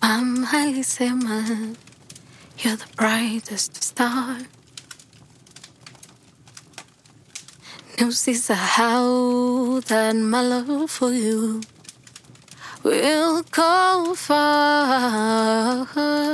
I'm alisema you're the brightest star. Na usisahau that my love for you will go far.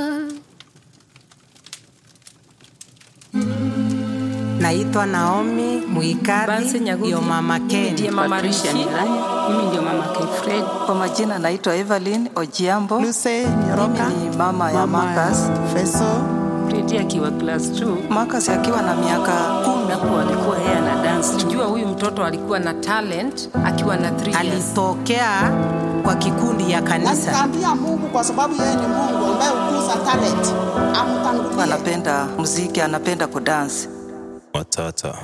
Naitwa Naomi Bansi Muikadhi, Nyagugi. ndio mama Mimi Ken. ndiye mama Patricia Rishi. Milani. Mimi ndio mama Kefred. Kwa majina naitwa Evelyn Ojiambo. Luce Nyoroka, Mimi ni mama ya Marcus. Feso, Fredi akiwa class 2 Marcus akiwa na miaka kumi. hapo alikuwa yeye ana dance. Jua huyu mtoto alikuwa na talent akiwa na 3 years. Alitokea kwa kikundi ya kanisa. nikaambia Mungu kwa sababu yeye ni Mungu ambaye hukuza talent, amtangulie. Anapenda muziki, anapenda kudansi. Matata.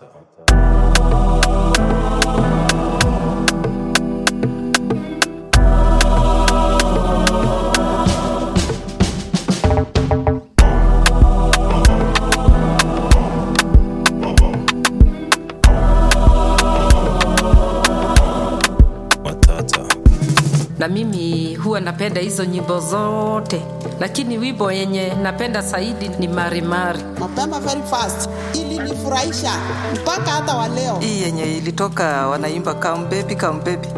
Matata. na mimi huwa napenda hizo nyimbo zote, lakini wimbo yenye napenda zaidi ni Marimari. mapema very fast, ili nifurahisha mpaka hata wa leo. Hii yenye ilitoka wanaimba come baby, come baby.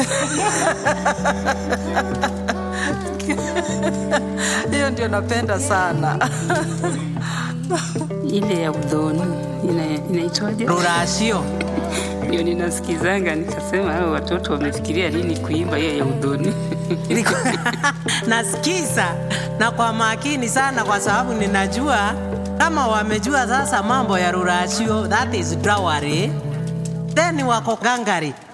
Hiyo ndio napenda sana. Ile ya udhoni ina- inaitwaje? Rurasio. Ndio ninasikizanga nikasema hao watoto wamefikiria nini kuimba hiyo ya udhoni. Nasikiza na kwa makini sana, kwa sababu ninajua kama wamejua sasa mambo ya rurasio, that is drawari, then wako gangari